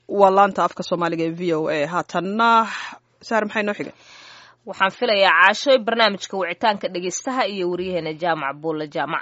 waa laanta afka soomaaliga ee v o a haatanna saar maxay noo xigay waxaan filayaa caashoy barnaamijka wicitaanka dhegeystaha iyo waryaheena jaamac buulle jaamac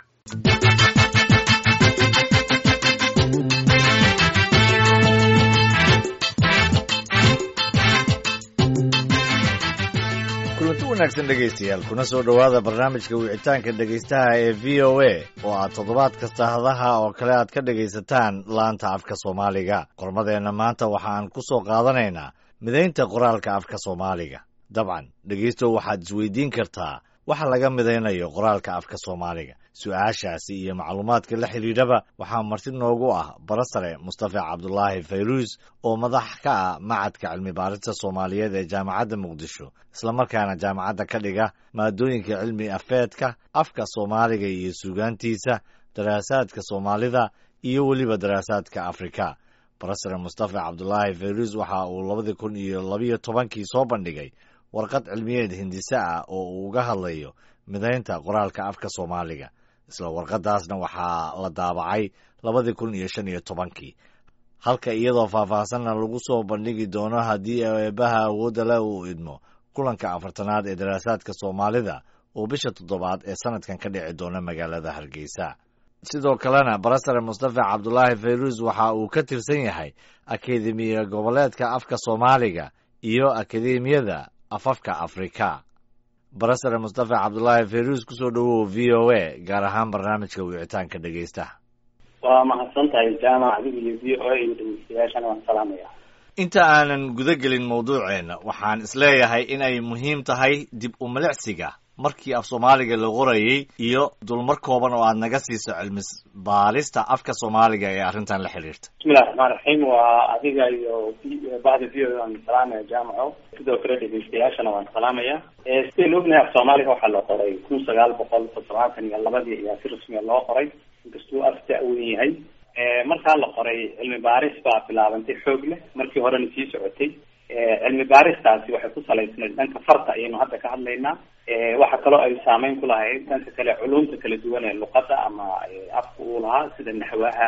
kulanti wanaagsan dhegaystayaal kuna soo dhowaada barnaamijka wicitaanka dhegaystaha ee v o a oo aad toddobaad kasta hadaha oo kale aad ka dhegaysataan laanta afka soomaaliga qormadeenna maanta waxa aan ku soo qaadanaynaa midaynta qoraalka afka soomaaliga dabcan dhegaystow waxaad isweydiin kartaa waxa laga midaynayo qoraalka afka soomaaliga su-aashaasi iyo macluumaadka la xidhiidhaba waxaa marti noogu ah barasare mustafa cabdulaahi fayruus oo madax ka ah macadka cilmi baarista soomaaliyeed ee jaamacadda muqdisho islamarkaana jaamacadda ka dhiga maadooyinka cilmi afeedka afka soomaaliga iyo suugaantiisa daraasaadka soomaalida iyo weliba daraasaadka afrika barasare mustafa cabdulaahi fayruus waxa uu labadii kun iyo labiyo tobankii soo bandhigay warqad cilmiyeed hindise ah oo uu uga hadlayo midaynta qoraalka afka soomaaliga isla warqadaasna waxaa la daabacay labadii kun iyo shan iyo tobankii halka iyadoo faahfaahsanna lagu soo bandhigi doono haddii eebaha awoodda leh uu idmo kulanka afartanaad ee daraasaadka soomaalida oo bisha toddobaad ee sanadkan ka dhici doona magaalada hargeysa sidoo kalena barasare mustafa cabdulaahi fayruus waxa uu ka tirsan yahay akademiya goboleedka afka soomaaliga iyo akademiyada afafka afrika barasare mustafa cabdulaahi fayruus kusoo dhowow v o a gaar ahaan barnaamijka wicitaanka dhegaystaha waa mahadsan tahay jaamac adiga iyo v o a iyo dhegeystayaashana waan salaamaya inta aanan guda gelin mawduuceenna waxaan isleeyahay in ay muhiim tahay dib u milicsiga markii af soomaaliga la qorayey iyo dulmar kooban oo aad naga siiso cilmi baalista afka soomaaliga ee arrintan la xiriirta bismillahi raxmaan raxiim waa adiga iyo bahda v o waan salaamaya jaamaco sidoo kale dhegeystayaashana waan salaamaya sidaynu ognahay af soomaaliga waxaa la qoray kun sagaal boqol toddobaatan iyo labadii ayaa si rasmiya loo qoray inkastuu af da-wen yahay markaa la qoray cilmi baaris baa bilaabantay xoog leh markii horena sii socotay cilmi baaristaasi waxay ku salaysnayd dhanka farta ayaynu hadda ka hadlaynaa waxa kaloo ay saameyn ku lahayd dhanka kale culumta kala duwan ee luqada ama afka uu lahaa sida naxwaha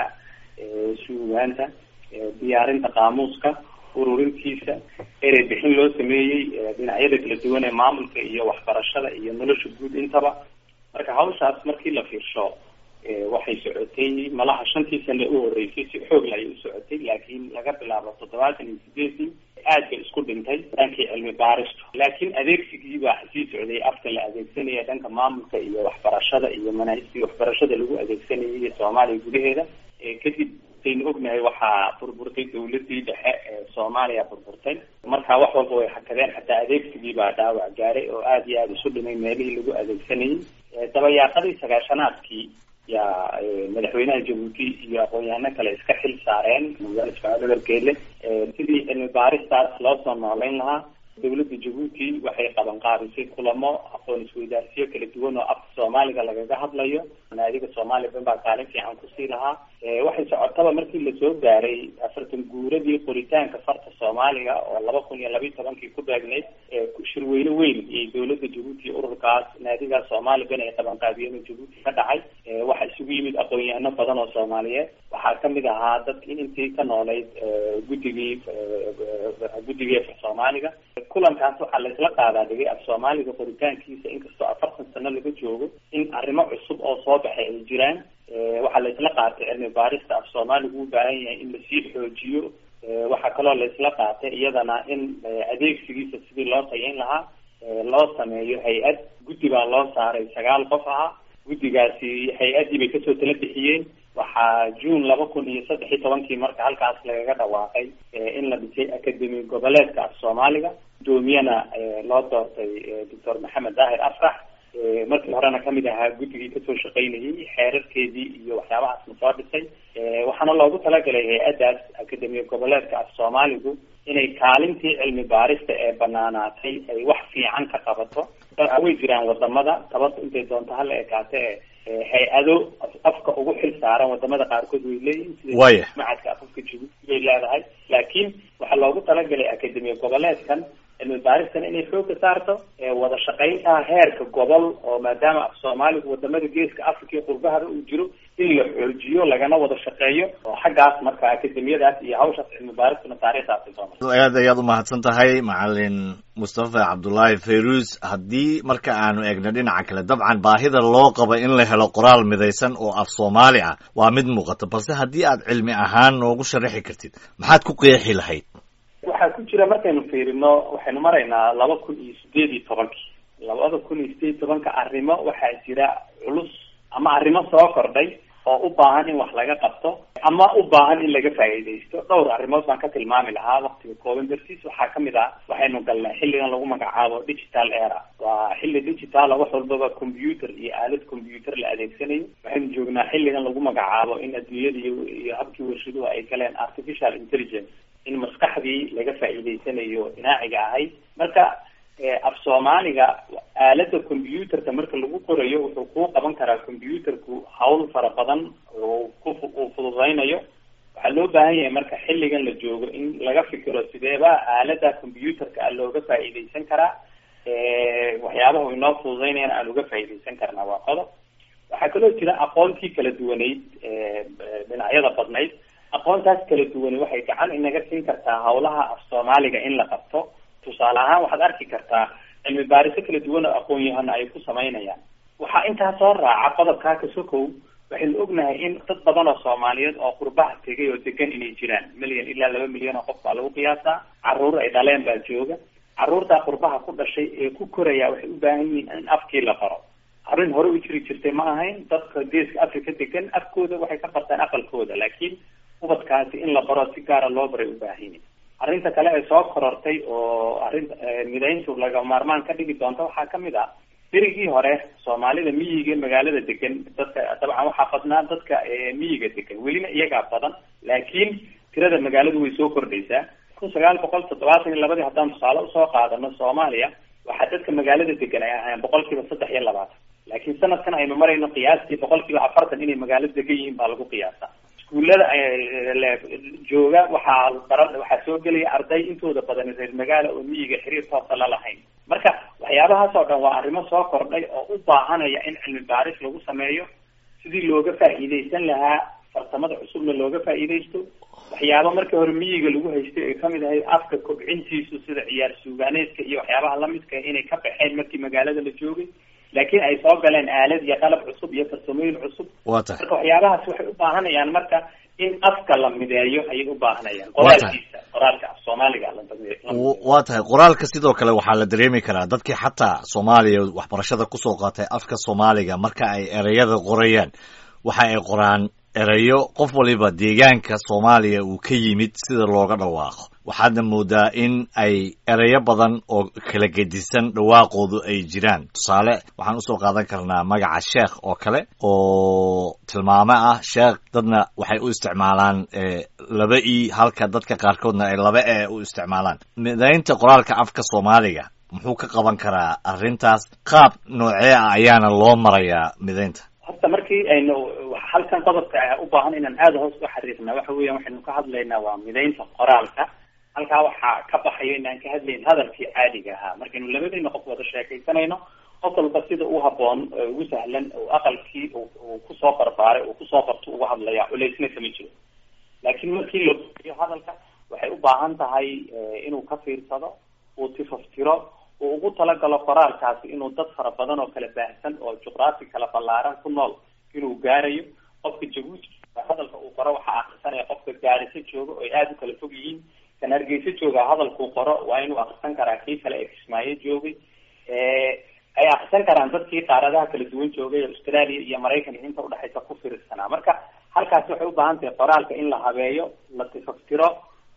suugaanta diyaarinta qaamuuska ururintiisa erey bixin loo sameeyey dhinacyada kala duwan ee maamulka iyo waxbarashada iyo nolosha guud intaba marka hawshaas markii la fiirsho waxay socotay malaha shantii sane u horeysay si xoogla ayay u socotay laakiin laga bilaabo toddobaatan iyo sideedii aad bay isku dhintay dhankii cilmi baaristu laakiin adeegsigii baa sii socday afka la adeegsanaya dhanka maamulka iyo waxbarashada iyo manaahijtii waxbarashada lagu adeegsanayay soomaaliya gudaheeda kadib saynu ognahay waxaa burburtay dawladii dhexe ee soomaaliya burburtay marka wax walba way hakadeen xataa adeegsigii baa dhaawac gaaray oo aada iyo aada isu dhimay meelihii lagu adeegsanayay dabayaaqadii sagaashanaadkii yaa madaxweynaha jabuuti iyo aqoon-yahano kale iska xil saareen magaala ismaaciil cumar geele sidii cilmi baaristaas loo soo noolayn lahaa dawladda jabuuti waxay qaban qaadisay kulamo aqoon isweydaarsiyo kala duwan oo afka soomaaliga lagaga hadlayo naadiga soomaaliya ban baa kaalin fiican kusii lahaa waxay socotaba markii lasoo gaaray afartan guuradii qoritaanka farta soomaaliga oo laba kun iyo labiyi tobankii ku beegnayd shirweyne weyn iyo dawladda jabuuti ururkaas naadigaas soomaaliya ban ay qaban qaadiyeen oo jabuuti ka dhacay waxaa isugu yimid aqoon-yahano badan oo soomaaliyeed waxaa kamid ahaa dadkii intii ka noolayd guddigii guddigii af soomaaliga kulankaas waxaa la isla qaadaa dhigay af soomaaliga qoritaankiisa inkastoo afartan sano laga joogo in arrimo cusub oo soo baxay ay jiraan waxaa la isla qaatay cilmi baarista af soomaaligu u baahan yahay in lasii xoojiyo waxaa kaloo la isla qaatay iyadana in adeegsigiisa sidii loo tayayn lahaa loo sameeyo hay-ad guddi baa loo saaray sagaal qof ahaa guddigaasi hay-addii bay kasoo tala bixiyeen waxaa june laba kun iyo saddex iyo tobankii marka halkaas lagaga dhawaaqay in la dhisay academi goboleedka af soomaaliga gudoomiyana loo doortay doctor maxamed daahir afrax markii horena kamid ahaa guddigii kasoo shaqaynayay xeerarkeedii iyo waxyaabahaasna soo dhisay waxaana loogu talagalay hay-addaas academiya goboleedka af soomaaligu inay kaalintii cilmi baarista ee banaanaatay ay wax fiican ka qabato way jiraan wadamada tabarta intay doonto hala ekaate hay-ado afka ugu xil saaran wadamada qaarkood way leeyihin sida macadka afafka jabuuti bay leedahay laakiin waxaa loogu talagalay academiya goboleedkan cilmi baaristan inay xooga saarto wada shaqaynta heerka gobol oo maadaama af soomaaligu wadamada geeska africa iyo qurbahada uu jiro in la xoojiyo lagana wada shaqeeyo oo xaggaas marka akademiyadaas iyo hawshaas cilmi baaristuna taariikhdaasi soo martay aad ayaad umahadsan tahay macalin mustafa cabdullaahi fayruus haddii marka aanu eegno dhinaca kale dabcan baahida loo qabo in la helo qoraal midaysan oo af soomaali ah waa mid muuqata balse haddii aad cilmi ahaan noogu sharaxi kartid maxaad ku qeexi lahayd waxaa ku jira markaynu fiirino waxaynu maraynaa laba kun iyo sideed iyo tobankii labada kun iyo sideed iyo tobanka arrimo waxaa jira culus ama arrimo soo kordhay oo u baahan in wax laga qabto ama u baahan in laga faa'iidaysto dhowr arrimood baan ka tilmaami lahaa waktiga kooban dartiis waxaa kamid ah waxaynu galnay xilligan lagu magacaabo digital era waa xilli digitala wax walbaba computer iyo aalad computer la adeegsanayo waxaynu joognaa xilligan lagu magacaabo in adduunyada iyo iyo habkii warshaduhu ay galeen artificial intelligence in maskaxdii laga faa'iidaysanayo inaaciga ahayd marka af soomaaliga aalada computerka marka lagu qorayo wuxuu kuu qaban karaa computerku hawl fara badan oo ku uu fududaynayo waxaa loo baahan yahay marka xilligan la joogo in laga fikiro sideeba aalada computerka a looga faa'iidaysan karaa waxyaabaha inoo fududaynayan aan uga faa'iidaysan karnaa waa qodob waxaa kaloo jira aqoontii kala duwaneyd dhinacyada badnayd aqoontaas kala duwane waxay gacan inaga siin kartaa hawlaha af soomaaliga in la qabto tusaale ahaan waxaad arki kartaa cilmi baariso kala duwan oo aqoon-yahana ay ku samaynayaan waxaa intaa soo raaca qodobkaa kasokow waxaynu ognahay in dad badan oo soomaaliyeed oo qurbaha tegay oo degan inay jiraan milyan ilaa laba milyan oo qof baa lagu qiyaasaa caruur ay dhaleen baa jooga caruurtaa qurbaha ku dhashay ee ku koraya waxay u baahan yihiin in afkii la baro arrin hore u jiri jirtay ma ahayn dadka geeska africa degan afkooda waxay ka bartaan aqalkooda laakiin ubadkaasi in la baro si gaara loo baray u baahan yihin arrinta kale ee soo korortay oo arrin midayntu laga maarmaan ka dhigi doonta waxaa kamid ah berigii hore soomaalida miyiga magaalada degan dadka dabcan waxaa badnaa dadka miyiga degan welina iyagaa badan laakiin tirada magaaladu way soo kordhaysaa kun sagaal boqol toddobaatan iyo labadii haddaan tusaale usoo qaadano soomaaliya waxaa dadka magaalada degan ay ahaayeen boqol kiiba saddex iyo labaatan laakiin sanadkan aynu marayno qiyaastii boqol kiiba afartan inay magaalada degan yihiin baa lagu qiyaasa iskuullada jooga waxaa bara waxaa soo gelaya arday intooda badan reer magaala oo miyiga xiriir toosa la lahayn marka waxyaabahaas oo dhan waa arrimo soo kordhay oo u baahanaya in cilmi baaris lagu sameeyo sidii looga faa'iidaysan lahaa farsamada cusubna looga faa'iidaysto waxyaaba markii hore miyiga lagu haystay ay kamid ahayd afka kobcintiisu sida ciyaar suugaaneedka iyo waxyaabaha lamidka inay ka baxeen markii magaalada la joogay laakiin ay soo galeen aalad iyo qalab cusub iyo farsamooyin cusub waa tahay marka waxyaabahaas waxay u baahanayaan marka in afka la mideeyo ayay u baahanayaan qoraalkiisa qoraalka af soomaaliga la waa tahay qoraalka sidoo kale waxaa la dareemi karaa dadkii xataa soomaaliya waxbarashada kusoo qaatay afka soomaaliga marka ay ereyada qorayaan waxa ay qoraan erayo qof waliba deegaanka soomaaliya uu ka yimid sida looga dhawaaqo waxaadna moodaa in ay ereyo badan oo kala gedisan dhawaaqoodu ay jiraan tusaale waxaan usoo qaadan karnaa magaca sheekh oo kale oo tilmaamo ah sheekh dadna waxay u isticmaalaan laba e halka dadka qaarkoodna ay laba e u isticmaalaan midaynta qoraalka afka soomaaliga muxuu ka qaban karaa arrintaas qaab noocee ah ayaana loo marayaa midaynta horta markii aynu halkan qodobka u baahan inaan aada hoos u xariirna waxa weeyaan waxaynu ka hadlaynaa waa midaynta qoraalka halkaa waxaa ka baxayo inaan ka hadlayn hadalkii caadiga ahaa markaynu labadayna qof wada sheekaysanayno qof walba sida u haboon ugu sahlan aqalkii uu kusoo barbaaray uu kusoo barto uga hadlaya culeysna kama jiro laakiin markii la iyo hadalka waxay u baahan tahay inuu ka fiirsado uu tifaftiro uu ugu talagalo qoraalkaasi inuu dad fara badan oo kala baahsan oo juqraafi kala ballaaran ku nool inuu gaarayo qofka jabuuti hadalka uu qoro waxaa akrisanaya qofka gaariso jooga oo ay aada u kala fog yihiin kan hargeysa jooga hadalkuu qoro waa inuu akrisan karaa kii kale ee kismaayo joogay ay akrisan karaan dadkii qaaradaha kala duwan joogay australia iyo maraykan iyo inta udhexaysa ku fiirsanaa marka halkaasi waxay u baahan tahay qoraalka in la habeeyo la tifaftiro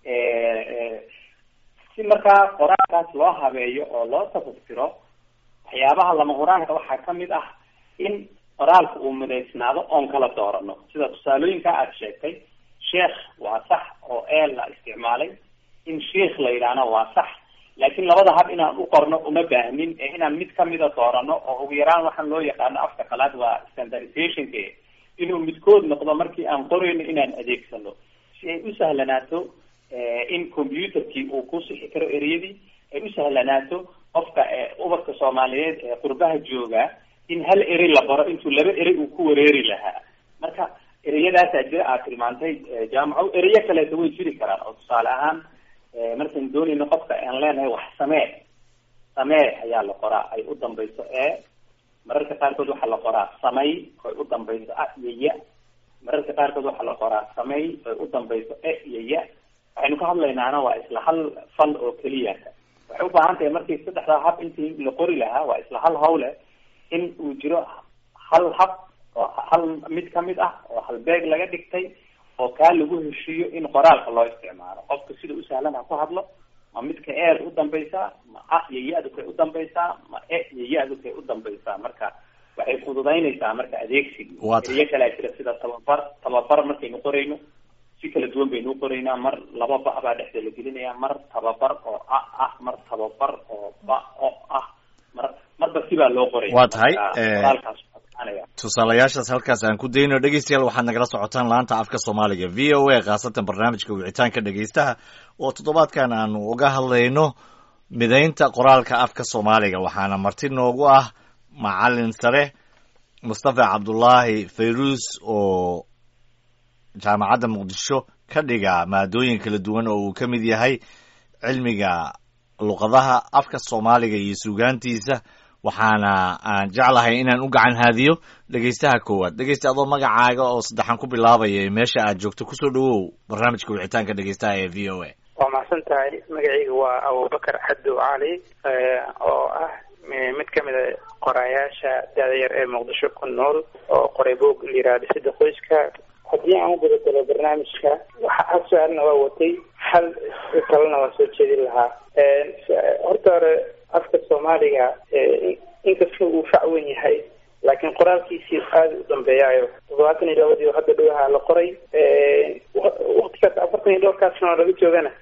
si markaa qoraalkaas loo habeeyo oo loo tafaftiro waxyaabaha lama huraanka waxaa kamid ah in qoraalka uu midaysnaado oon kala doorano sida tusaalooyinka aada sheegtay sheekh waa sax oo eel la isticmaalay in sheikh la yidhaahna waa sax laakiin labada hab inaan u qorno uma baahnin ee inaan mid kamida doorano oo ugu yaraan waxaan loo yaqaano afka qalaad waa standardizationka inuu midkood noqdo markii aan qorayno inaan adeegsano si ay u sahlanaato in computerkii uu ku sixi karo ereyadii ay u sahlanaato qofka ubadka soomaaliyeed ee qurbaha jooga in hal erey la baro intuu laba erey uu ku wareeri lahaa marka ereyadaasaa jira aad tilmaantay jaamaco ereyo kaleeta way jiri karaan oo tusaale ahaan markaan doonayno qofka aan leenahay wax samee samee ayaa la qoraa ay u dambayso e mararka qaarkood waxaa la qoraa samay oy u dambayso a iyo ya mararka qaarkood waxaa la qoraa samay oy u dambayso e iyo ya waxaynu ka hadlaynaana waa isla hal fal oo keliya waxay u baahan tahay markii saddexdaa hab intii la qori lahaa waa isla hal hawle in uu jiro hal hab oo hal mid kamid ah oo halbeeg laga dhigtay oo kaa lagu heshiiyo in qoraalka loo isticmaalo qofka sida u sahlan ha ku hadlo ma midka eer u dambaysaa ma a iyo ya-du kay u dambaysaa ma e iyo ya-du kay u dambaysaa marka waxay fududaynaysaa marka adeegsigii eriyo kalea jira sida tababar tababar markaynu qorayno si kala duwan baynu uqoraynaa mar laba ba baa dhexda la gelinaya mar tababar oo a ah mar tababar oo ba o ah mar marba sibaa loo qoraya waa tahay qoraalkaas adkaanaya tusaalayaashaas halkaas aan ku dayno dhegeystayaal waxaad nagala socotaan laanta afka soomaaliga v o a khaasatan barnaamijka wicitaanka dhegeystaha oo toddobaadkan aanu uga hadlayno midaynta qoraalka afka soomaaliga waxaana marti noogu ah macalin sare mustafa cabdullaahi fayruus oo jaamacadda muqdisho ka dhiga maadooyin kala duwan oo uu ka mid yahay cilmiga luqadaha afka soomaaliga iyo suugaantiisa waxaana aan jeclahay inaan u gacan haadiyo dhegeystaha koowaad dhegeysta adoo magacaaga oo saddexan ku bilaabaya meesha aad joogto kusoo dhawow barnaamijka wicitaanka dhegeystaha ee v o a waa mahadsan tahay magacayga waa abubakar xaddow cali oo ah mid ka mid a qoraayaasha da-da yar ee muqdisho ku nool oo qoray boog la yiraha dhisida qoyska haddii aan u gudagalo barnaamijka waxa hal su-aalna waa watay hal kalena waa soo jeedin lahaa horta hore afka soomaaliga inkastoo uu fac wen yahay laakiin qoraalkiisii aada u dambeeyaayo toddobaatan iyo labadii hadda dhawaha la qoray waktigaas afartan iyo dhowrkaas sano laga joogana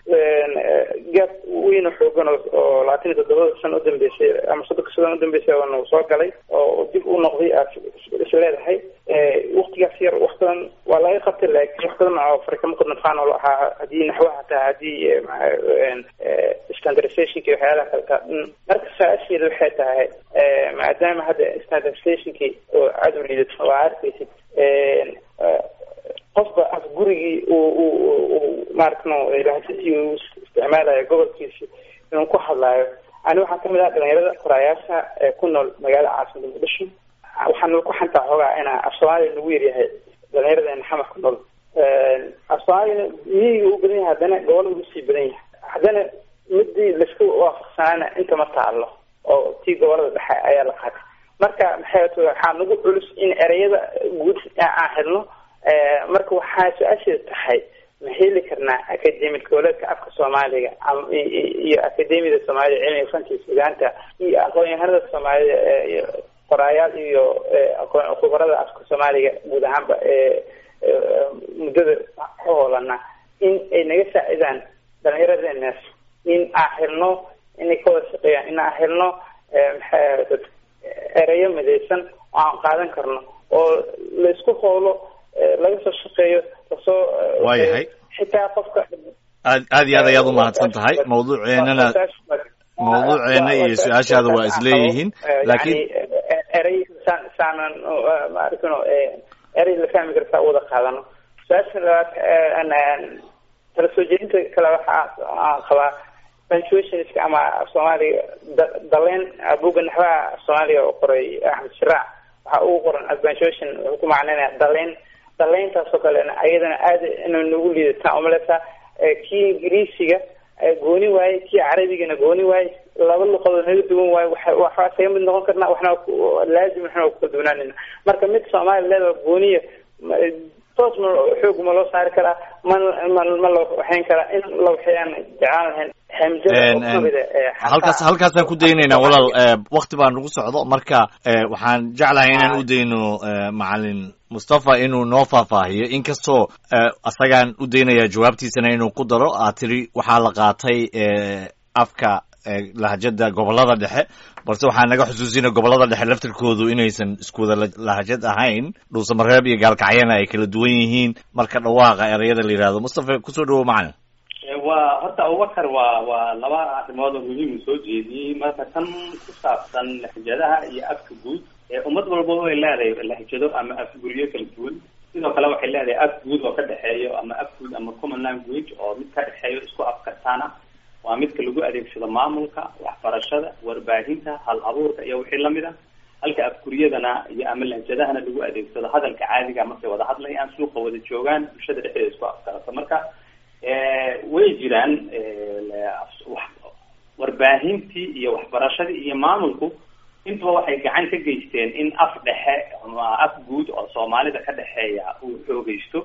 gaab weyn oo xoogan oo labaatan iyo toddobada sano udambeysay ama soddonka sano udambeysay oona soo galay oo dib u noqday aad is leedahay waktigaas yar wax badan waa laga qabtay laakiin wax badan oo farkama qudnafaan oo ahaa haddii naxwaha hataa haddii standardizationki waxyaalaha kaleta marka saa-asheeda waxay tahay maadaama hadda standardizationki oo aada u liidato waa arkaysid qofba af gurigii uu maaragtno lahasasii uu isticmaalayo gobolkiisi inuu ku hadlaayo ani waxaan kamid ah dhalinyarada qoraayaasha ee ku nool magaalada caasimada muqdisho waxaan ku xantaa xoogaa inaa af soomaaliya nagu yaryahay dhalinyaradena xamar ku nool af soomaaliyana miyiga u badan yahay haddana gobolada usii badan yahay haddana midii laisku waafaqsanaana inta ma taalo oo tii gobolada dhexe ayaa la qaatay marka maxay waxaa nagu culus in ereyada guud aan helno marka waxaa su-aasheeda tahay ma heli karnaa academic goboleedka afka soomaaliga iyo academiyada soomaalida cilmiga fanka iyo sugaanta iyo aqoon-yahanada soomaalida qoraayaal iyo khubarada afka soomaaliga guud ahaanba muddada ka hoolana in ay naga saacidaan dhalinyaradeenaas in aan helno inay ka wada shaqeeyaan in aan helno maxay ereyo midaysan oo aan qaadan karno oo laisku howlo laga soo shaqeeyo lasoo waayahay xitaa qofka aad aad iyo aad ayaad umahadsan tahay mawduuceennana mawduuceena iyo su-aashaada waa isleeyihiin laakiin erey saan saanan maaragtano erey la fahmi kara saa wada qaadano su-aasha labaad tala soo jeedinta kale waxa aan qabaa punctuationska ama soomaaliga daleen buga naxwaha soomaaliga oo qoray axmed shiraac waxa ugu qoran punctuation wuxuu ku macneynaya daleen daleyntaasoo kalena ayadana aada inay nagu liidataan umaleysaa kii ingiriisiga gooni waaye kii carabigana gooni waaye laba luqadood naga duwan waaye wa waxaa saga mid noqon karna waxna laazim waxna waa kukala duwanaanayna marka mid soomaaliya leeda gooniya toos ma xoog ma loo saari karaa ma ma ma la waxayn karaa in la waxayaan jeclaan lahayn halkaas halkaasaan ku daynaynaa walaal wakti baa nagu socdo marka waxaan jeclahay inaan u dayno macalin mustafa inuu noo faahfaahiyo inkastoo asagaan u daynayaa jawaabtiisana inuu ku daro aad tiri waxaa la qaatay afka lahajada gobolada dhexe balse waxaa naga xusuusina gobolada dhexe laftirkoodu inaysan iskuwada lahajad ahayn dhuusamareeb iyo gaalkacyana ay kala duwan yihiin marka dhawaaqa ereyada la yihahdo mustafa kusoo dhawo macalin waa horta abubakar waa waa laba arrimood oo muhiim soo jeediyey marka tan ku saabsan lahjadaha iyo afka guud ummad walba way leedahay lahjado ama afguryo kala duwan sidoo kale waxay leedahay af guud oo ka dhexeeyo ama af guud ama common language oo mid ka dhexeeyo isku afkartaan ah waa midka lagu adeegsado maamulka waxbarashada warbaahinta hal abuurka iyo wixii lamid a halka afkuriyadana iyo ama lahjadahana lagu adeegsado hadalka caadiga markay wada hadlayaan suuqa wada joogaan bulshada dhexdeeda isku afkarato marka way jiraan warbaahintii iyo waxbarashadii iyo maamulku intuba waxay gacan ka geysteen in af dhexe ama af guud oo soomaalida ka dhexeeya uu xoogeysto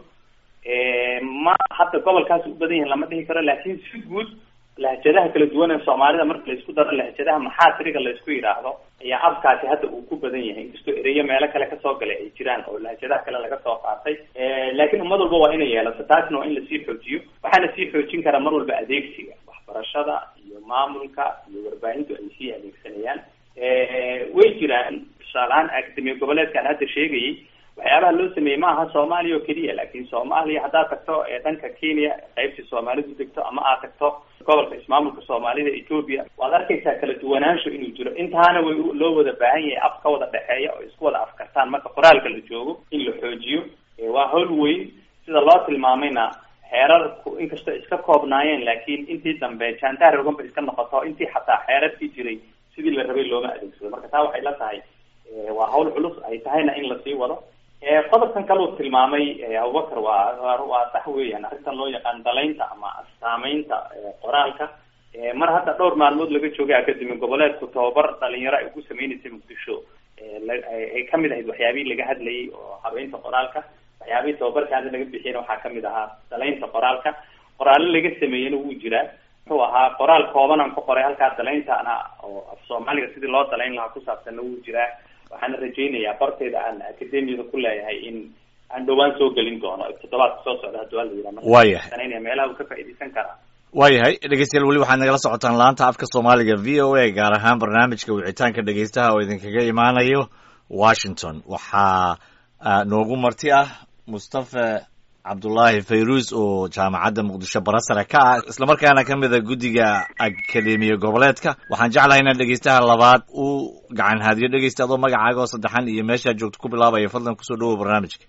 ma hadda gobolkaas u badan yahin lama dhihi karo laakiin si guud lahjadaha kala duwan ee soomaalida marka laisku daro lahjadaha maxaasiriga laysku yidhaahdo ayaa afkaasi hadda uu ku badan yahay inkastoo ereyo meelo kale kasoo galay ay jiraan oo lahjadaha kale laga soo qaatay laakiin ummad walba waa inay yeelato taasna waa in lasii xoojiyo waxaana sii xoojin karaa mar walba adeegsiga waxbarashada iyo maamulka iyo warbaahintu ay sii adeegsanayaan way jiraan tusaalehaan akademiya goboleedkaan hadda sheegayay waxyaabaha loo sameeyey ma aha soomaaliya oo keliya laakiin soomaaliya haddaad tagto ee dhanka kenya qaybtii soomaalidu degto ama aad tagto gobolka ismaamulka soomaalida ethoopia waad arkaysaa kala duwanaansho inuu jiro intaana way loo wada baahan yahay af ka wada dhexeeya oo isku wada afkartaan marka qoraalka la joogo in la xoojiyo waa howl weyn sida loo tilmaamayna xeerarku inkastoo iska koobnaayeen laakiin intii dambe jaantaar rogan ba iska noqoto intii xataa xeerarkii jiray sidii la rabay looma adeegsado marka taa waxay la tahay waa hawl culus ay tahayna in lasii wado qodobkan kale uu tilmaamay abubakar waa waa sax weeyaan arrintan loo yaqaan dalaynta ama saameynta qoraalka mar hadda dhowr maalmood laga joogay akademi goboleedku tababar dhalinyaro ay ugu sameyneysay muqdisho ay kamid ahayd waxyaabihii laga hadlayay oo habeynta qoraalka waxyaabihii tababarka hadda laga bixiyana waxaa kamid ahaa dalaynta qoraalka qoraallo laga sameeyena wuu jiraa muxuu ahaa qoraal kooban aan ku qoray halkaa dalayntaana oo af soomaaliga sidii loo dalayn lahaa kusaabsanna wuu jiraa waxaana rajaynayaa barteeda aan akademiyada ku leeyahay in aan dhowaan soo gelin doono toddobaadka soo socda haddii waa la yidhaha waayahay meelaha uu ka faa'iidaysan karaa waayahay dhegeystayaal weli waxaad nagala socotaan laanta afka soomaaliga v o a gaar ahaan barnaamijka wicitaanka dhegeystaha oo idinkaga imaanayo washington waxaa noogu marti ah mustafa cabdullaahi fayruus oo jaamacadda muqdisho barasare ka ah islamarkaana ka mida guddiga akademiya goboleedka waxaan jeclahay inaan dhegeystaha labaad u gacan haadiyo dhegeysta adoo magacaaga oo saddexan iyo meeshaad joogto ku bilaabaya fadlan kusoo dhawow barnaamijka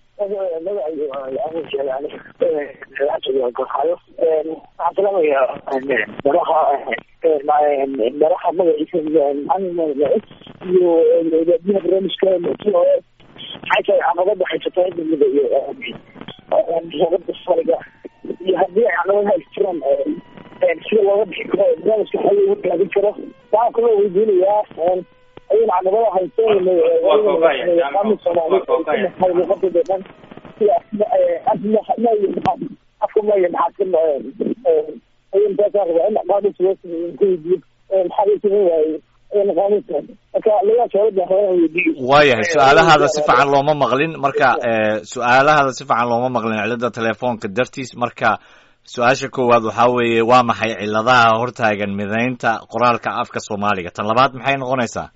waxaan salaamayaa madaxa madaxa magaciisa iyo biyaha barnaamijka maxay tahay caqabada haysata dowlada iyo caqabada fariga iyo haddii caqabadaha ay jiraan sida looga bixi karo barnaamijka xal loogu gaadin karo waxaan kaloo weydiinayaa ayun caqabada haysteen luqadooda dhan afka maya maxaa ayun taasaan rabaa in qaamis loo sameeyo ku weydiyo maxaa loo sameyn waayey waayahay su-aalahaada si fiican looma maqlin marka su-aalahaada si fiican looma maqlin cilada telefoonka dartiis marka su-aasha koowaad waxaa weeye waa maxay ciladaha hortaagan midaynta qoraalka afka soomaaliga tan labaad maxay noqonaysaa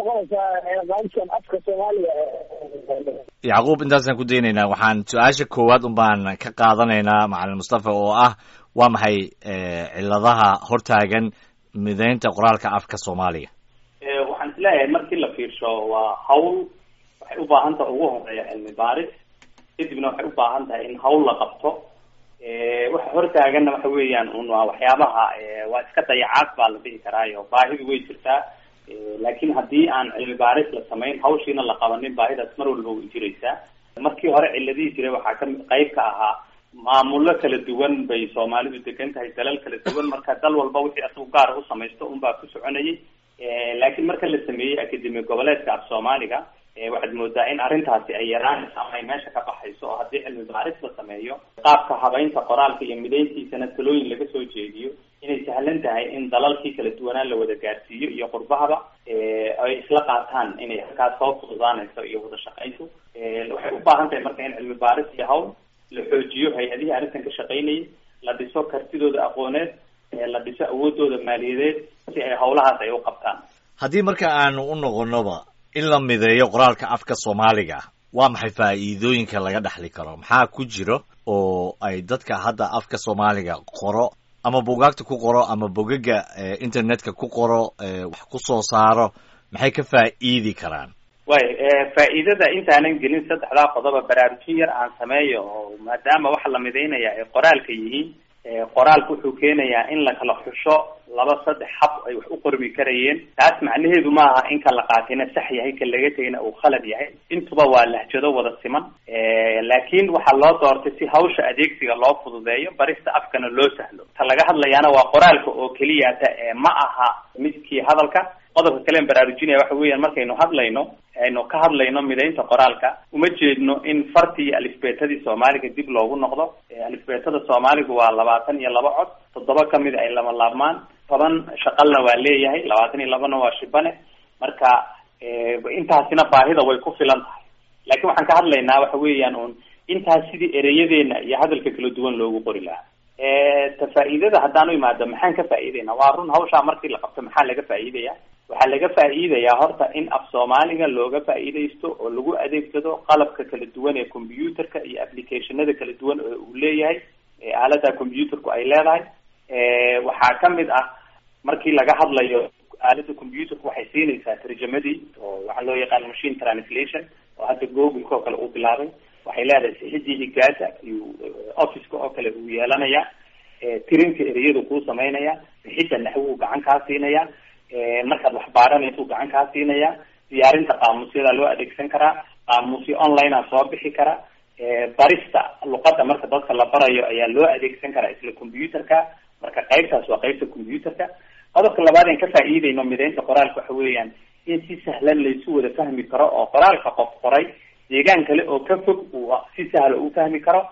yacquub intaasaan ku daynaynaa waxaan su-aasha koowaad un baan ka qaadanaynaa macalin mustafa oo ah waa maxay ciladaha hortaagan midaynta qoraalka afka soomaaliga waxaan isleeyahay markii la fiirsho waa hawl waxay u baahan tahay ugu horeeya cilmi baaris kadibna waxay u baahan tahay in hawl la qabto waxa hortaaganna waxa weeyaan un waa waxyaabaha waa iska dayacaad baa la dhihi karaayo baahidu way jirtaa laakiin haddii aan cilmi baaris la samayn hawshiina la qabanin baahidaas mar walba way jiraysaa markii hore ciladihii jiray waxaa ka qayb ka ahaa maamullo kala duwan bay soomaalidu degan tahay dalal kala duwan marka dal walba wixii asagu gaara u samaysto unbaa ku soconayay laakiin marka la sameeyey akademi goboleedka af soomaaliga waxaad moodaa in arrintaasi ay yaraanayso ama ay meesha ka baxayso oo haddii cilmi baaris la sameeyo qaabka habaynta qoraalka iyo midayntiisana talooyin laga soo jeediyo inay sahlan tahay in dalalkii kala duwanaan la wada gaarsiiyo iyo qurbahaba ay isla qaataan inay halkaas soo fududaanayso iyo wada shaqayntu waxay u baahan tahay marka in cilmi baaris iyo hawl la xoojiyo hay-adihii arrintan ka shaqaynayay la dhiso kartidooda aqooneed la dhiso awoodooda maaliyadeed si ay hawlahaas ay u qabtaan haddii marka aanu u noqonoba in la mideeyo qoraalka afka soomaaliga waa maxay faa'iidooyinka laga dhexli karo maxaa ku jiro oo ay dadka hadda afka soomaaliga qoro ama bugaagta ku qoro ama bogaga internetka ku qoro wax ku soo saaro maxay ka faa'iidi karaan way faa'iidada intaanan gelin saddexdaa qodoba baraarujin yar aan sameeyo oo maadaama waxa la midaynaya ay qoraalka yihiin qoraalka wuxuu keenayaa in la kala xusho laba saddex hab ay wax u qormi karayeen taas macnaheedu maaha in ka la qaatina sax yahay ka laga tegina uu khalad yahay intuba waa lahjado wada siman laakiin waxaa loo doortay si hawsha adeegsiga loo fududeeyo barista afkana loo sahlo ta laga hadlayaana waa qoraalka oo keliyata ma aha midkii hadalka qodobka kalean baraarujinaya waxa weeyaan markaynu hadlayno aynu ka hadlayno midaynta qoraalka uma jeedno in fartii iyo alifbeetadii soomaaliga dib loogu noqdo alifbeetada soomaaligu waa labaatan iyo laba cod toddoba kamid ay lama laabmaan toban shaqalna waa leeyahay labaatan iyo labana waa shibane marka intaasina baahida way ku filan tahay laakiin waxaan ka hadlaynaa waxa weeyaan un intaas sidii ereyadeena iyo hadalka kala duwan loogu qori lahaa ta faa'iidada haddaan u imaado maxaan ka faa'iidaynaa waa run hawshaa markii la qabto maxaa laga faa'iidaya waxaa laga faa'iidayaa horta in af soomaaliga looga faa'iidaysto oo lagu adeegsado qalabka kala duwan ee computerka iyo applicationada kala duwan oo uu leeyahay aalada computerku ay leedahay waxaa kamid ah markii laga hadlayo aalada computerku waxay siinaysaa tarjamadii oo waxaa loo yaqaan machine translation oo hadda google oo kale uu bilaabay waxay leedahay sixidii higaasa iyo officeka oo kale uu yeelanaya tirinka ereyadu kuu samaynaya bixidda naxwuu gacan kaa siinaya markaad wax baaranaysa gacan kaa siinaya diyaarinta qaamuusyada loo adeegsan karaa qaamuusyo online a soo bixi kara barista luqada marka dadka la barayo ayaa loo adeegsan karaa isla computerka marka qaybtaas waa qaybta computerka qodobka labaad aan ka faa'iidayno midaynta qoraalka waxa weeyaan in si sahlan laysu wada fahmi karo oo qoraalka qof qoray deegaan kale oo ka fog uu si sahla u fahmi karo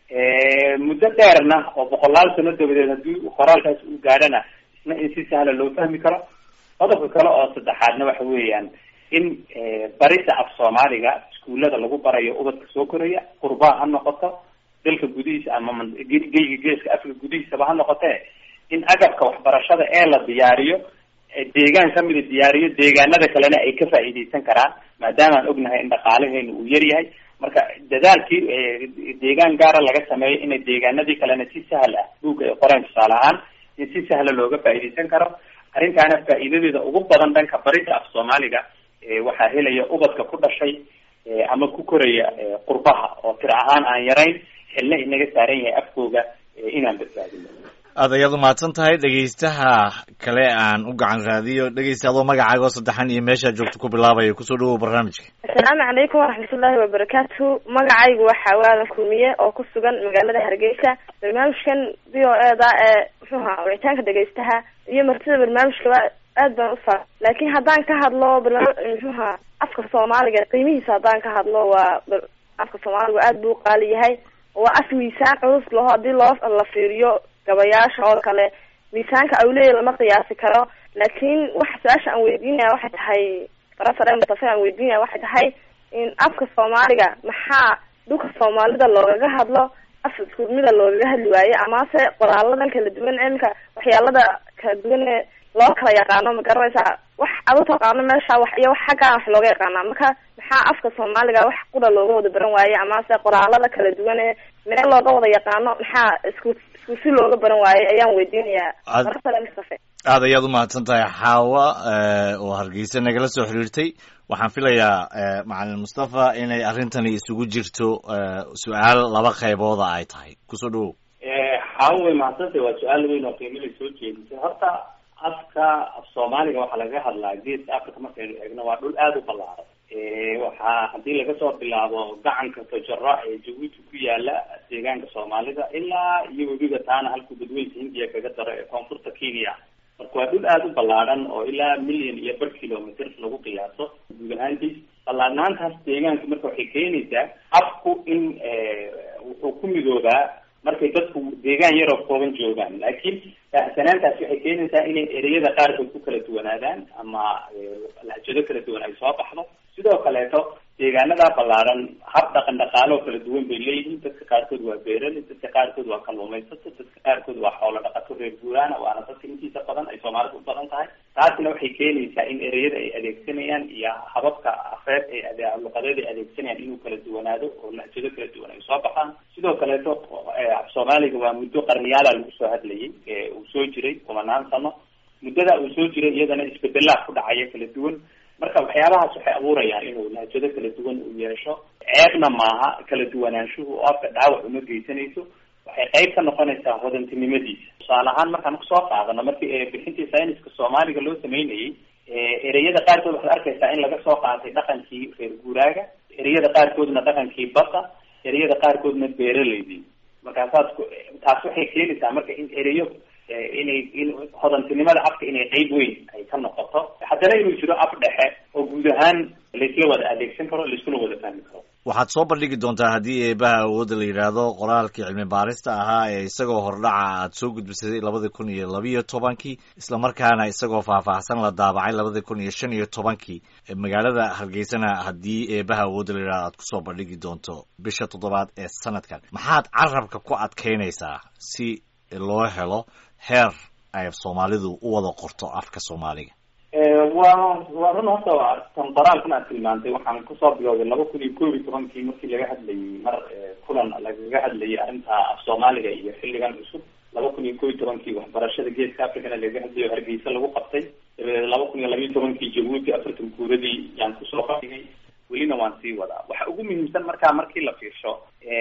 muddo dheerna oo boqolaal sano dabadeed haddii qoraalkaas uu gaadhana isna in si sahla loo fahmi karo qodobka kale oo saddexaadna waxa weeyaan in barida af soomaaliga iskuullada lagu barayo ubadka soo koraya qurbaha ha noqoto dalka gudihiisa ama geyga geeska afrika gudihiisaba ha noqotee in agabka waxbarashada ee la diyaariyo deegaan kamida diyaariyo deegaanada kalena ay ka faa'iidaysan karaan maadaama aan ognahay in dhaqaalaheenu uu yar yahay marka dadaalkii deegaan gaara laga sameeyo inay deegaanadii kalena si sahal ah buugga ay qoreen tusaale ahaan in si sahla looga faa'iidaysan karo arrintaana faa'iidadeeda ugu badan dhanka barida af soomaaliga waxaa helaya ubadka ku dhashay ama ku koraya qurbaha oo tir ahaan aan yarayn xilna inaga saaran yahay afkooga inaan badbaadino aad ayaad umahadsan tahay dhegaystaha kale aan u gacan raadiyo dhegaysta adoo magacaaga oo saddexan iyo meeshaa joogto ku bilaabaya kusoo dhawow barnaamijka assalaamu calaykum waraxmatullaahi wabarakaatu magacaygu waxaa waadan kulmiye oo ku sugan magaalada hargeysa barnaamijkan v o e da ee muxuuha wicitaanka dhegaystaha iyo martida barnaamijkaba aad baan usaa laakiin haddaan ka hadlo barnaam muxuuha afka soomaaliga qiimihiisa haddaan ka hadlo waa afka soomaaligu aad buu qaali yahay waa af miisaan culus laho haddii loo la fiiriyo gabayaasha oo kale miisaanka awleya lama qiyaasi karo laakiin waxa su-aasha aan weydiinaya waxay tahay farasare mustafe aan weydiinaya waxay tahay in afka soomaaliga maxaa dhulka soomaalida loogaga hadlo af iskurmida loogaga hadli waaye amase qoraaladan kala duwan imika waxyaalada kala duwan ee loo kala yaqaano ma garanaysaa wax ad u taqaano meesha wax iyo wax xaggaan wax looga yaqaanaa marka maxaa afka soomaaliga wax qura looga wada baran waaye amase qoraalada kala duwan ee meel looga wada yaqaano maxaa isku isku si looga baran waaye ayaan weydiinayaa marasale mustafe aad ayaad umahadsan tahay xaawa oo hargeysa nagala soo xiriirtay waxaan filayaa macalin mustafa inay arrintani isugu jirto su-aal laba qaybooda ay tahay kusoo dhawow xaawa way mahadsantay waa su-aal weyn oo qiimada soo jeedisay horta afka af soomaaliga waxaa laga hadlaa geeska africa markaynu eegno waa dhul aada u ballaaran waxaa haddii laga soo bilaabo gacanka tojaro ee jabuuti ku yaala deegaanka soomaalida ilaa iyo webiga taana halkuu badweynka hindiya kaga daro ee koonfurta kenya marka waa dhul aada u ballaadhan oo ilaa million iyo bar kilometr lagu qiyaaso guud ahaantiis ballaadhnaantaas deegaanka marka waxay keenaysaa afku in wuxuu ku midoobaa markay dadku deegaan yaroo kooban joogaan laakiin baahsanaantaasi waxay keenaysaa inay ereyada qaarkood ku kala duwanaadaan ama lahjado kala duwan ay soo baxdo sidoo kaleeto deegaanada ballaaran hab dhaqan dhaqaalo kala duwan bay leeyihiin dadka qaarkood waa beerali dadka qaarkood waa kalluumaysato dadka qaarkood waa xoolo dhaqato reer guuraana waana dadka intiisa badan ay soomaalida u badan tahay taasina waxay keenaysaa in ereyada ay adeegsanayaan iyo hababka afeed ee luqadeed ay adeegsanayaan inuu kala duwanaado oo lahjado kala duwan ay soo baxaan sidoo kaleeto af soomaaliga waa muddo qarniyaala lagu soo hadlayay uu soo jiray kumanaan sano muddada uu soo jiray iyadana isbedelaa ku dhacaya kala duwan marka waxyaabahaas waxay abuurayaan inuu lahjado kala duwan uu yeesho ceebna maaha kala duwanaanshuhu oo afka dhaawac uma geysanayso waxay qayb ka noqonaysaa hodantinimadiisa tusaale ahaan markaan kusoo qaadano markii bixintii sayniska soomaaliga loo sameynayay ereyada qaarkood waxaad arkaysaa in laga soo qaatay dhaqankii reer guuraaga ereyada qaarkoodna dhaqankii badda ereyada qaarkoodna beeraleydii markaasaad taas waxay keenaysaa marka in ereyo inay in hodantinimada afka inay qeyb weyn ay ka noqoto haddana inuu jiro af dhexe oo guud ahaan laisla wada adeegsan karo laiskuna wada fahmi karo waxaad soo bandhigi doontaa haddii eebaha awoodda la yidhaahdo qoraalkii cilmi baarista ahaa ee isagoo hordhaca aad soo gudbisay labada kun iyo labiyo tobankii islamarkaana isagoo faahfaahsan la daabacay labada kun iyo shan iyo tobankii magaalada hargeysana haddii eebaha awoodda la yidhahdo aad kusoo bandhigi doonto bisha toddobaad ee sanadkan maxaad carabka ku adkaynaysaa si loo helo heer ay soomaalidu u wada qorto afka soomaaliga waa waa run horta tan qoraalkan aad tilmaantay waxaan kusoo bilowday laba kun iyo koob iyo tobankii markii laga hadlayay mar kulan lagaga hadlayay arrinta af soomaaliga iyo xilligan cusub laba kun iyo koob iyo tobankii waxbarashada geeska africana lagaga hadlayo hargeysa lagu qabtay dabadeed laba kun iyo labiyo tobankii jabuuti afartan kuuradii yaan kusoo qadigay welina waan sii wadaa waxa ugu muhiimsan markaa markii la fiirsho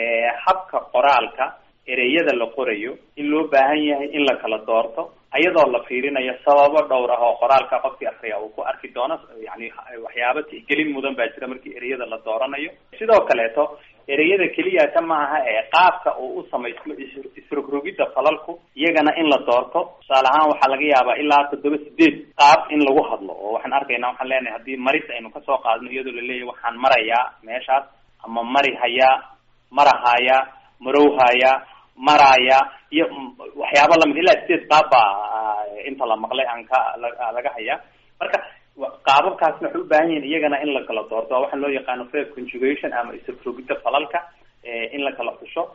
habka qoraalka ereyada la qorayo in loo baahan yahay in la kala doorto ayadoo la fiirinayo sababo dhowr ah oo qoraalka qofkii akriya uu ku arki doono yani waxyaaba tixgelin mudan baa jira markii ereyada la dooranayo sidoo kaleeto ereyada keliyata ma aha ee qaabka uu u samaysmo isrogrogidda falalku iyagana in la doorto tusaale ahaan waxaa laga yaabaa ilaa toddoba sideed qaab in lagu hadlo oo waxaan arkaynaa waxaan leenahay haddii maris aynu kasoo qaadno iyadoo laleeyahay waxaan marayaa meeshaas ama mari hayaa marahaya marowhaya maraya iyo waxyaaba lamid ilaa sideed qaab baa inta la maqlay aan ka laga hayaa marka qaababkaasna waxay u baahan yihiin iyagana in la kala doorto waxaa loo yaqaano fair conjugation ama isrogrogidda falalka in la kala xusho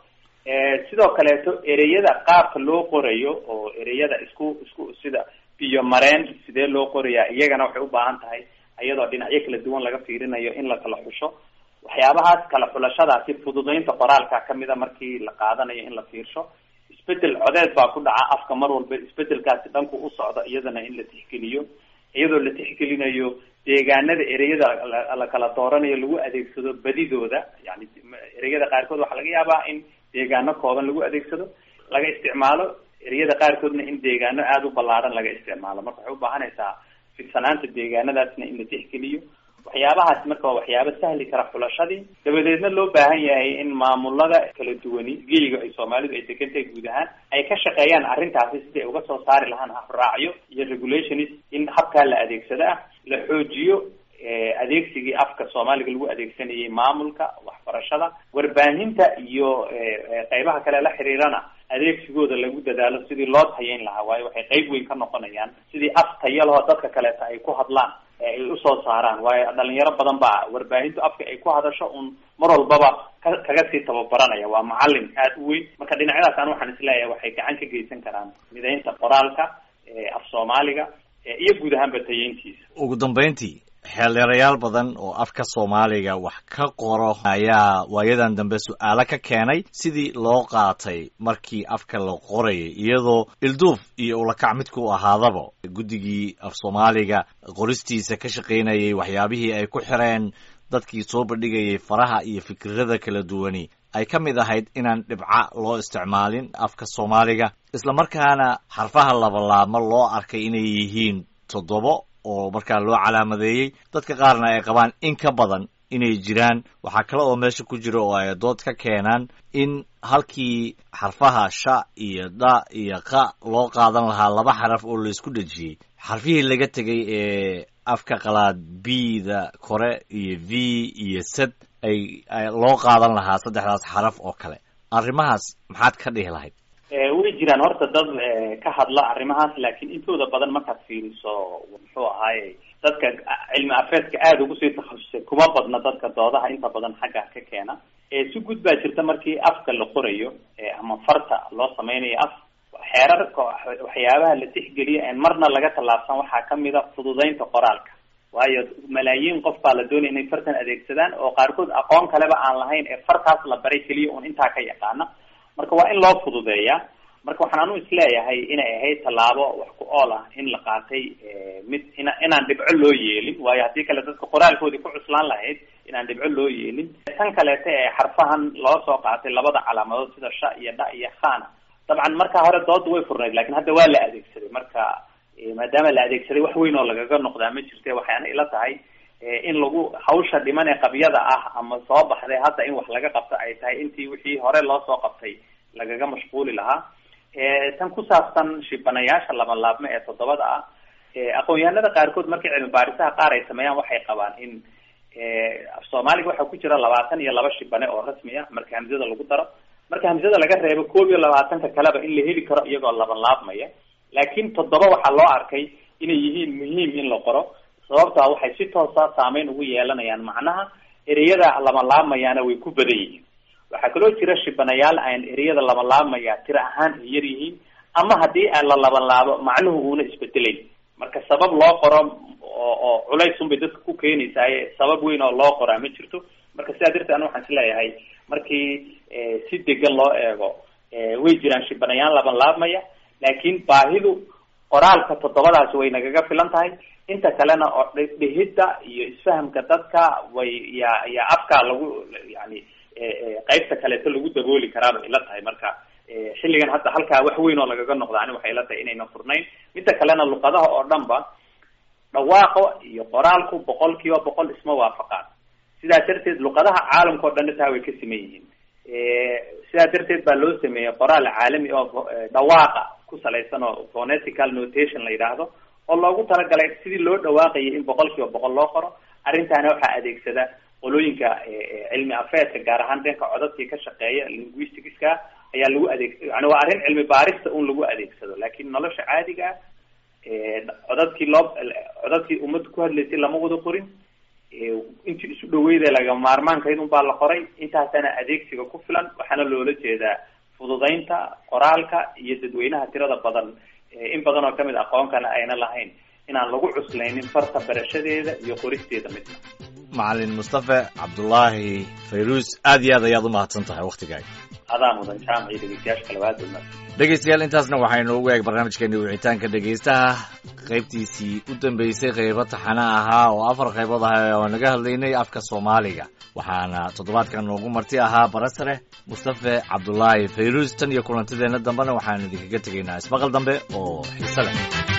sidoo kaleeto ereyada qaabka loo qorayo oo ereyada isku isku sida biyo mareen sidee loo qorayaa iyagana waxay u baahan tahay iyadoo dhinacyo kala duwan laga fiirinayo in la kala xusho waxyaabahaas kala xulashadaasi fududaynta qoraalka kamida markii la qaadanayo in la fiirsho isbedel codeed baa ku dhaca afka mar walba isbedelkaasi dhanku u socda iyadana in la tixgeliyo iyadoo la tixgelinayo deegaanada ereyada la kala dooranayo lagu adeegsado badidooda yani ereyada qaarkood waxaa laga yaabaa in deegaano kooban lagu adeegsado laga isticmaalo ereyada qaarkoodna in deegaano aada u ballaaran laga isticmaalo marka waxay ubaahanaysaa fidsanaanta deegaanadaasna in la tixgeliyo waxyaabahaas marka waa waxyaaba sahli kara xulashadii dabadeedna loo baahan yahay in maamulada kala duwani geyiga ay soomaalidu ay degan tahay guud ahaan ay ka shaqeeyaan arrintaasi siday uga soo saari lahaan habraacyo iyo regulationis in habkaa la adeegsado ah la xoojiyo adeegsigii afka soomaaliga lagu adeegsanayay maamulka waxbarashada warbaahinta iyo qeybaha kale la xiriirana adeegsigooda lagu dadaalo sidii loo tayayn lahaa waayo waxay qeyb weyn ka noqonayaan sidii af tayalahoo dadka kaleeta ay ku hadlaan ay usoo saaraan waayo dhalinyaro badan baa warbaahintu afka ay ku hadasho un mar walbaba ka kaga sii tababaranaya waa macalin aada u weyn marka dhinacyadaas aan waxaan isleeyahay waxay gacan ka geysan karaan midaynta qoraalka af soomaaliga iyo guud ahaanba tayeyntiisa ugu dambeyntii xeeldheerayaal badan oo afka soomaaliga wax ka qoro ayaa waayadan dambe su-aalo ka keenay sidii loo qaatay markii afka la qorayay iyadoo ilduuf iyo ulakac midku ahaadaba guddigii af soomaaliga qoristiisa ka shaqaynayay waxyaabihii ay ku xireen dadkii soo bandhigayay faraha iyo fikirada kala duwani ay ka mid ahayd inaan dhibca loo isticmaalin afka soomaaliga islamarkaana xarfaha labalaabma loo arkay inay yihiin toddobo oo markaa loo calaamadeeyey dadka qaarna ay qabaan in ka badan inay jiraan waxaa kale oo meesha ku jira oo ay dood ka keenaan in halkii xarfaha sha iyo da iyo qa loo qaadan lahaa laba xaraf oo laisku dhejiyey xarfihii laga tegay ee afka qalaad b da kore iyo v iyo sad ay loo qaadan lahaa saddexdaas xaraf oo kale arrimahaas maxaad ka dhihi lahayd way jiraan horta dad ka hadla arrimahaas laakiin intooda badan markaad fiiriso muxuu ahaaye dadka cilmi afeedka aada ugu sii takhasusay kuma badna dadka doodaha inta badan xagga ka keena si gud baa jirta markii afka la qorayo ama farta loo sameynayo af xeerarka waxyaabaha la tixgeliyo en marna laga tallaabsan waxaa kamid a fududeynta qoraalka waayo malaayiin qof baa la doonaya inay fartan adeegsadaan oo qaarkood aqoon kaleba aan lahayn ee fartaas la baray keliya un intaa ka yaqaana marka waa in loo fududeeyaa marka waxaan anu isleeyahay inay ahayd tallaabo wax ku ool ah in la qaatay mid ina inaan dhibco loo yeelin waayo haddii kale dadka qoraalkoodii ku cuslaan lahayd inaan dhibco loo yeelin tan kaleeta ee xarfahan loo soo qaatay labada calaamadood sida sha iyo dha iyo khana dabcan marka hore dooda way furnayd lakin hadda waa la adeegsaday marka maadaama la adeegsaday wax weyn oo lagaga noqdaa ma jirte waxayna ila tahay in lagu hawsha dhiman ee qabyada ah ama soo baxday hadda in wax laga qabto ay tahay intii wixii hore loo soo qabtay lagaga mashquuli lahaa tan ku saabsan shibanayaasha lama laabme ee toddobada ah aqoon-yahanada qaarkood markii cilmi baarisaha qaar ay sameeyaan waxay qabaan in af soomaaliga waxaa ku jira labaatan iyo laba shibane oo rasmi ah marka hamsada lagu daro marka hamsada laga reebo koob iyo labaatanka kaleba in la heli karo iyagoo laban laabmaya laakiin toddoba waxaa loo arkay inay yihiin muhiim in la qoro sababtaa waxay si toosa saameyn ugu yeelanayaan macnaha ereyada lama laabmayaana way ku badan yihiin waxaa kaloo jira shibanayaal aan ereyada laba laabmaya tiro ahaan ay yar yihiin ama haddii aan la laban laabo macnuhu uuna isbedelayn marka sabab loo qoro oo oo culays unbay dadka ku keenaysaaye sabab weyn oo loo qoraa ma jirto marka sidaa darteed ana waxaan isleeyahay markii si degan loo eego way jiraan shibanayaal laban laabmaya laakiin baahidu qoraalka toddobadaasi way nagaga filan tahay inta kalena oo dhihidda iyo isfahamka dadka way ya ya afkaa lagu yani qaybta kaleeto lagu dabooli karaabay ila tahay marka xilligan hadda halkaa wax weyn oo lagaga noqda ani waxay ila tahay inayna furnayn midda kalena luqadaha oo dhan ba dhawaaqo iyo qoraalku boqol kiiba boqol isma waafaqaan sidaa darteed luqadaha caalamka o dhanna taa way ka siman yihiin sidaa darteed baa loo sameeyey qoraal caalami oo dhawaaqa ku salaysan oo phonetical notation la yidhaahdo oo loogu talagalay sidii loo dhawaaqayay in boqol kiiba boqol loo qoro arrintaana waxaa adeegsada qolooyinka cilmi afeedka gaar ahaan dhanka codadkii ka shaqeeya linguisticska ayaa lagu adeeg yani waa arrin cilmi baarista un lagu adeegsado laakiin nolosha caadiga ah codadkii loo codadkii ummadda ku hadlaysay lama wada qorin intii isu dhaweyda laga maarmaankayd un baa la qoray intaasana adeegsiga ku filan waxaana loola jeedaa fududaynta qoraalka iyo dadweynaha tirada badan in badan oo kamid aqoonkana ayna lahayn inaan lagu cuslaynin farta barashadeeda iyo qoristeeda midna macalin mustafe cabdulaahi fayruus aad iyo aad ayaad u mahadsan tahay waktigaaga adaa mudan jaamac iyo dhegeystayaasha kale waa dowmad dhegeystayaal intaasna waxaynu ugu eeg barnaamijkeeni wicitaanka dhegeystaha qaybtiisii u dambeysay qaybo taxana ahaa oo afar qaybood ah oo naga hadlaynay afka soomaaliga waxaana toddobaadkan noogu marti ahaa barasare mustafe cabdulaahi fayruus tan iyo kulantideenna dambena waxaanu idinkaga tegaynaa ismaqal dambe oo xiise leh